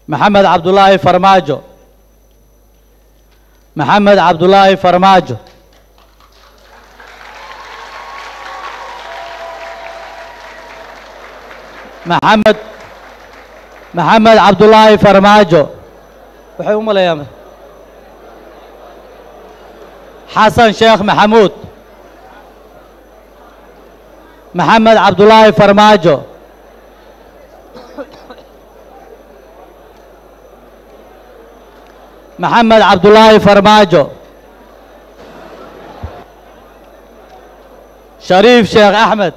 maxamed cabdulaahi farmaajo maxamed cabdulaahi farmaajo maxamed maxamed cabdulaahi farmaajo waxay u maleeyaan xasan sheekh maxamuud maxamed cabdulaahi farmaajo maxamed cabdulaahi farmaajo shariif sheekh axmed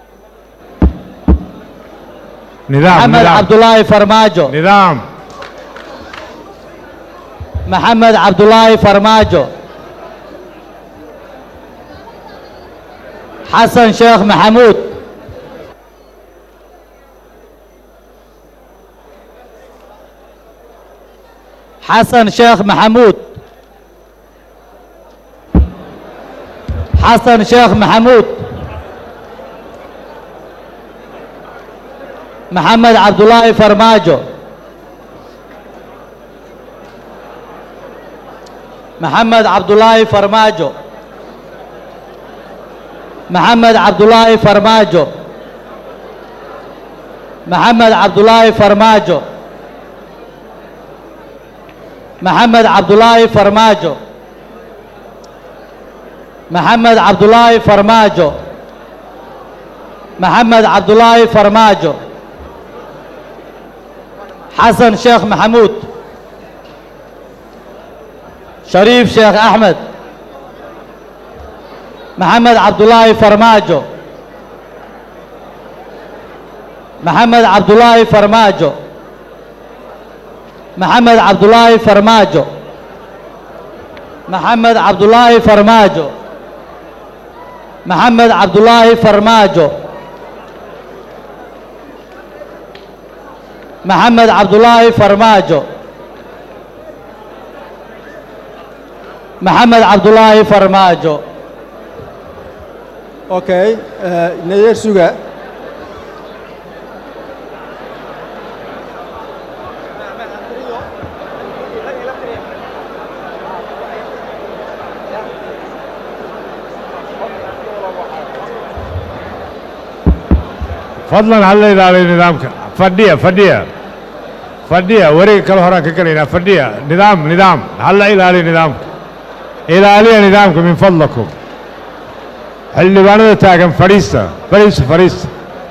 nidaam maxamed nidaam cabdulaahi farmaajo nidaam maxamed cabdulaahi farmaajo xasan sheekh maxamuud xasan sheekh maxamuud xasan sheekh maxamuud maxamed cabdulaahi farmaajo maxamed cabdulaahi farmaajo maxamed cabdulaahi farmaajo maxamed cabdulaahi farmaajo maxamed cabdulaahi farmaajo maxamed cabdulaahi farmaajo maxamed cabdulaahi farmaajo xasan sheekh maxamuud shariif sheekh axmed maxamed cabdulaahi farmaajo maxamed cabdulaahi farmaajo maxamed cabdulaahi farmaajo maxamed cabdulaahi farmaajo maxamed cabdulaahi farmaajo maxamed cabdulaahi farmaajo maxamed cabdulaahi farmaajo okay nadeer suga fadlan hala ilaaliyo nidaamka fadhiya fadhiya fadhiya wareega kale horaan ka gelaynaa fadhiya nidaam nidaam hala ilaaliyo nidaamka ilaaliya nidaamka min fadlakum xildhibaanada taagan fadhiista fadhiista fadhiista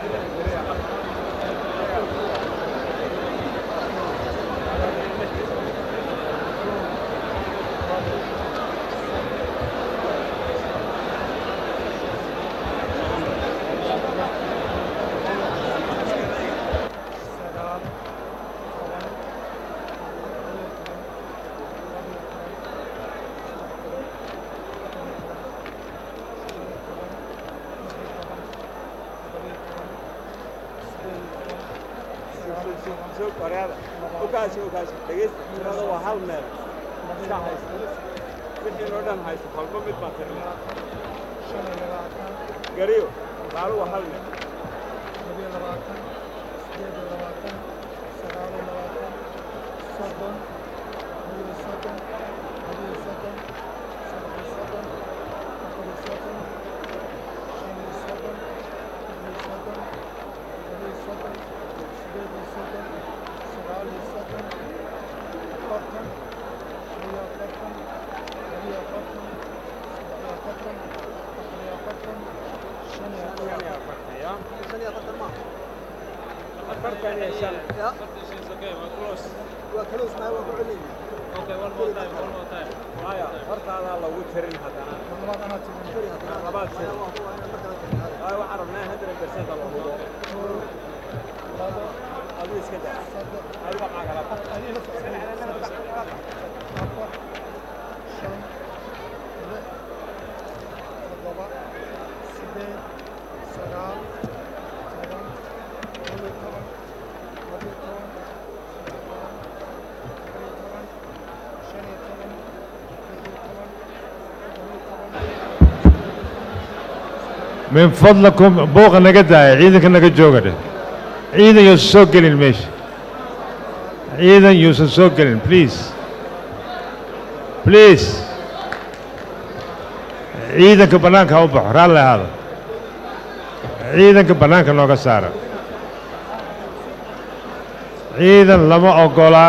min fadlakum booqa naga daaya ciidanka naga jooga dheh ciidan yoo soo gelin meesha ciidan yuusan soo gelin please please ciidanka bannaanka ha u baxo raalli ahaada ciidanka bannaanka nooga saara ciidan lama oggolaa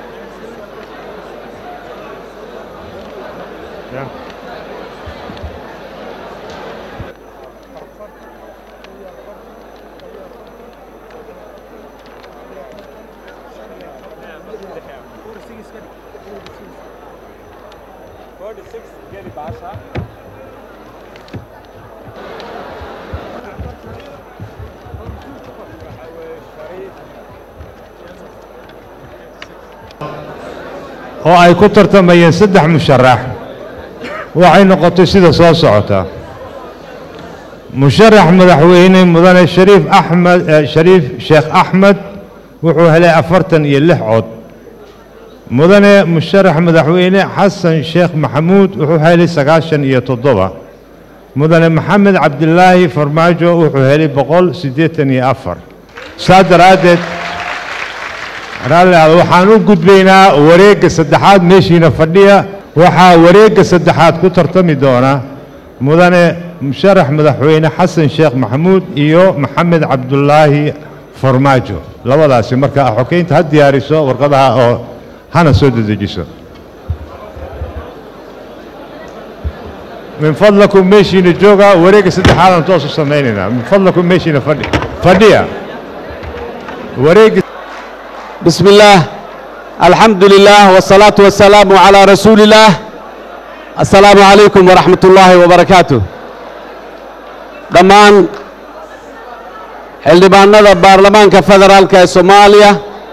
oo ay ku tartamayeen saddex musharax waxay noqotay sida soo socota musharax madaxweyne mudane shariif axmed shariif sheekh axmed wuxuu helay afartan iyo lix cod mudane musharax madaxweyne xasan sheekh maxamuud wuxuu helay sagaashan iyo toddoba mudane maxamed cabdilaahi farmaajo wuxuu helay boqol siddeetan iyo afar saa daraaddeed raalli ahada waxaan u gudbaynaa wareegga saddexaad meeshiina fadhiya waxaa wareegga saddexaad ku tartami doona mudane musharax madaxweyne xasan sheekh maxamuud iyo maxamed cabdulaahi farmaajo labadaasi marka xokeynta ha diyaariso warqadaha oo hana soo dedejiso min fadlakum meeshiina jooga wareegga saddexaadaan toos u samaynaynaa min fadlakum meeshiina fadhi fadhiya wareegga بسم الله الحمد لله والصلاة والسلام على رسول الله السلام عليكم ورحمة الله وبركاته dhammaan xildhibaanada baarlamaanka federaalka ee soomaaliya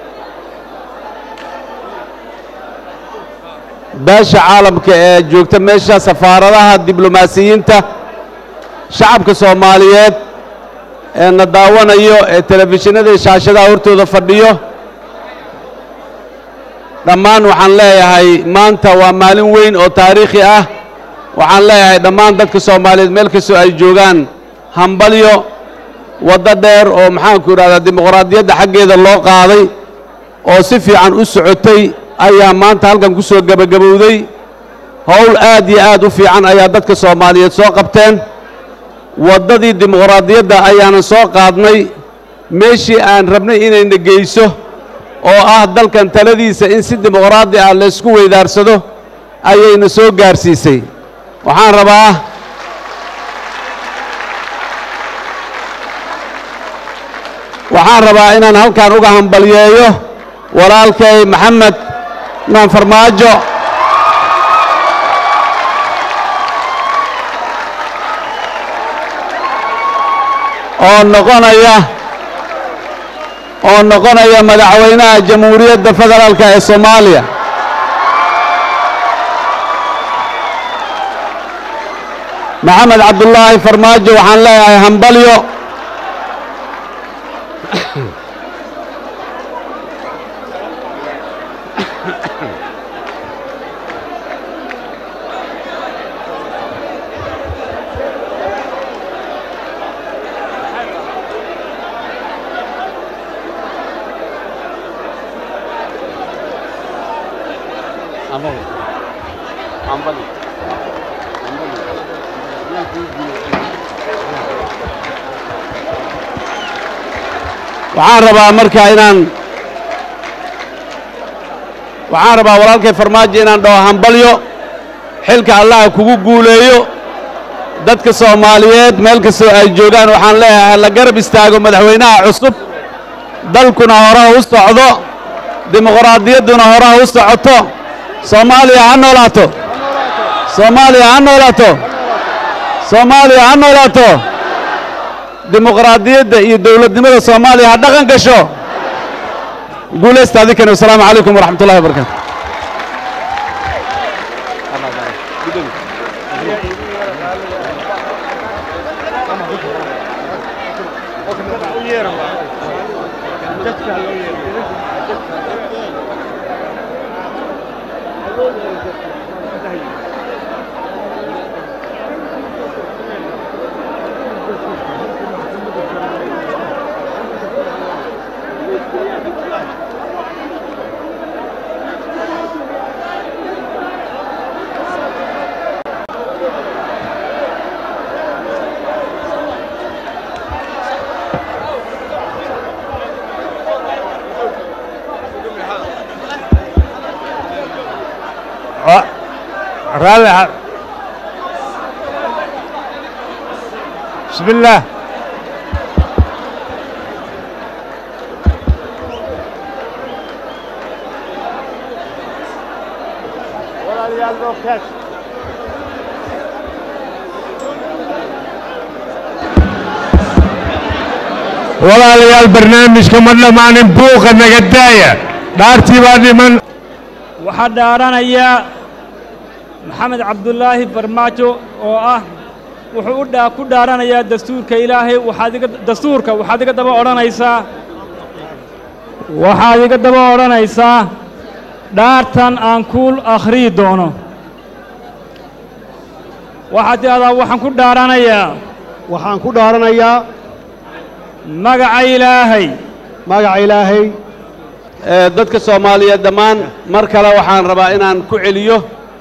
beesha caalamka ee joogta meesha safaaradaha diblomaasiyiinta shacabka soomaaliyeed ee na daawanayo ee telefishinada iyo shaashadaha hortooda fadhiyo dhammaan waxaan leeyahay maanta waa maalin weyn oo taariikhi ah waxaan leeyahay dhammaan dadka soomaaliyeed meel kastoo ay joogaan hambalyo waddo dheer oo maxaanku idhahdaa dimuqraadiyadda xaggeeda loo qaaday oo si fiican u socotay ayaa maanta halkan ku soo gebagabowday howl aad iyo aad u fiican ayaa dadka soomaaliyeed soo qabteen waddadii dimuqraadiyadda ayaanan soo qaadnay meeshii aan rabnay inayna geyso oo ah dalkan taladiisa in si dimuqraadi ah laysku weydaarsado ayayna soo gaarsiisay waxaan rabaa waxaan rabaa inaan halkan uga hambalyeeyo walaalkay maxamed maan farmaajo oo noqonaya oo noqonaya madaxweynaha jamhuuriyadda federaalka ee soomaaliya maxamed cabdulaahi farmaajo waxaan leeyahay hambalyo waxaan rabaa marka inaan waxaan rabaa walaalkay farmaajo inaan dhaho hambalyo xilka allaha kugu guuleeyo dadka soomaaliyeed meel kastoo ay joogaan waxaan leeyahay la garab istaago madaxweynaha cusub dalkuna horaha u socdo dimuqraadiyadduna horaha u socoto soomaaliya ha noolaato soomaaliya ha noolaato soomaaliya ha noolaato dimuqraadiyadda iyo dowladnimada soomaaliya ha dhaqan gasho guulaysta adinkani wasalaamu calaykum waraxmat ullahi wabarakatu Wa- raalli ha- بسم الله walaalayaal barnaamijka ma dhammaanin buuqa naga daaya dhaartii baa dhiman waxaa dhaaranaya maxamed cabdulaahi farmaajo oo ah wuxuu u dhaa ku dhaaranayaa dastuurka ilaahay waxaad iga dastuurka waxaad iga daba odhanaysaa waxaad iga daba odhanaysaa dhaartan aan ku akhriyi doono waxaad tidhahdaa waxaan ku dhaaranayaa waxaan ku dhaaranayaa magaca ilaahay magaca ilaahay ee dadka soomaaliyeed dhammaan mar kale waxaan rabaa inaan ku celiyo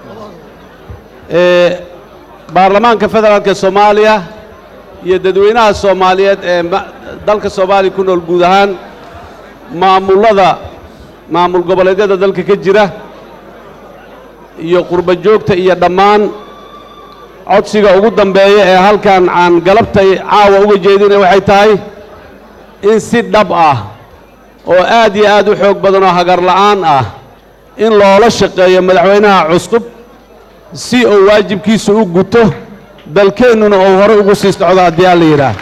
ee baarlamaanka federaalka soomaaliya iyo dadweynaha soomaaliyeed ee ma- dalka soomaaliya ku nool guud ahaan maamullada maamul goboleedyada dalka ka jira iyo qurba joogta iyo dhammaan codsiga ugu dambeeya ee halkan aan galabtay caawa uga jeedinaya waxay tahay in si dhab ah oo aad iyo aad u xoog badan oo hagar la'aan ah in loola shaqeeyo madaxweynaha cusub si uu waajibkiisa u guto dalkeennuna uu hore ugu sii socdo haddii aan la yidhaah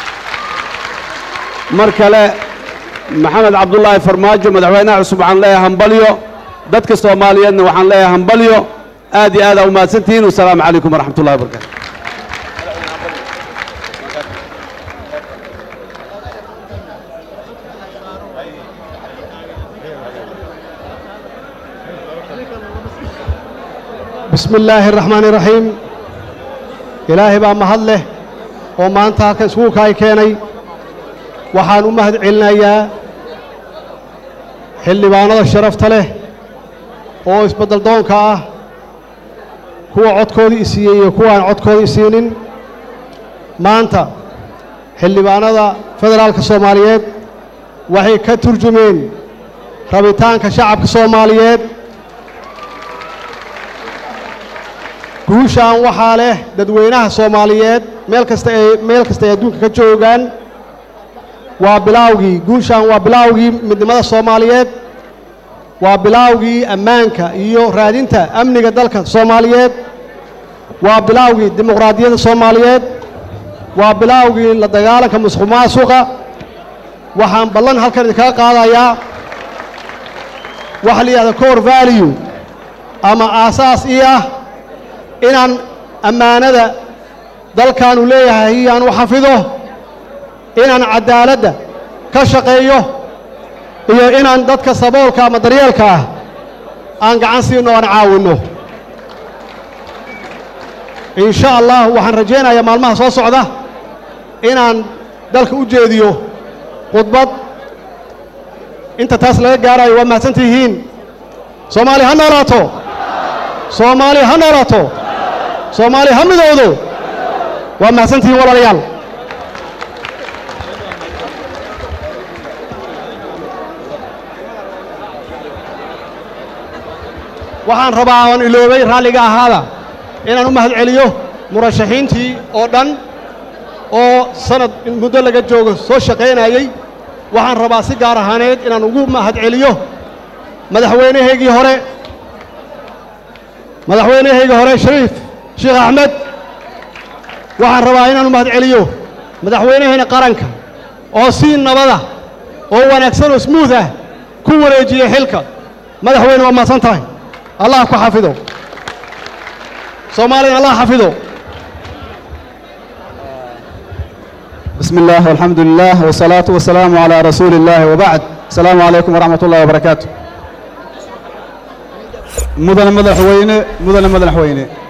mar kale maxamed cabdulaahi farmaajo madaxweynaha cusub waxaan leeyahay hambalyo dadka soomaaliyeedna waxaan leeyahay hambalyo aad iyo aad aa umahadsantihiin wasalaamu calaykum waraxmat ullahi wabarakatu bismi illaahi araxmaani iraxiim ilaahay baa mahad leh oo maanta halkan iskuulka ay keenay waxaan u mahad celinayaa xildhibaanada sharafta leh oo isbeddel doonka ah kuwa codkoodii isiiyey iyo kuwaan codkoodii isiinin maanta xildhibaanada federaalka soomaaliyeed waxay ka turjumeen rabitaanka shacabka soomaaliyeed guushaan waxaa leh dadweynaha soomaaliyeed meel kasta ay meel kasta ay adduunka ka joogaan waa bilaawgii guushaan waa bilaawgii midnimada soomaaliyeed waa bilaawgii ammaanka iyo raadinta amniga dalka soomaaliyeed waa bilaawgii dimuqraadiyadda soomaaliyeed waa bilaawgii la dagaalanka musuqmaasuqa waxaan ballan halkan idinkaga qaadayaa waxa la yidhahda core value ama aasaas ii ah inaan ammaanada dalkaanu leeyahay aan u xafido inaan caddaaladda ka shaqeeyo iyo inaan dadka saboolka ama daryeelka ah aan gacan siinno aan caawinno in sha allah waxaan rajaynayaa maalmaha soo socda inaan dalka u jeediyo khudbad inta taas laga gaarayo waa mahadsantihiin soomaali ha noolaato soomaali ha noolaato soomaali ha midowdo waa mahadsantihiin walaalayaal waxaan rabaa oon iloobay raalliga ahaada inaan u mahad celiyo murashaxiintii oo dhan oo sanad muddo laga joogo soo shaqaynayey waxaan rabaa si gaar ahaaneed inaan ugu mahad celiyo madaxweynahaygii hore madaxweynahaygii hore shariif sheekh axmed waxaan rabaa inaan u mahad celiyo madaxweynahayna qaranka oo si nabada oo wanaagsan oo smuuth ah ku wareejiyey xilka madaxweyne waa mahadsan tahay allah ku xafido soomaaliyana allah xafido بسم الله والحمد لله والصلاة والسلام على رسول الله وبعد السلام عليكم ورحمة الله وبركاته مدن مدن حوينة مدن مدن حوينة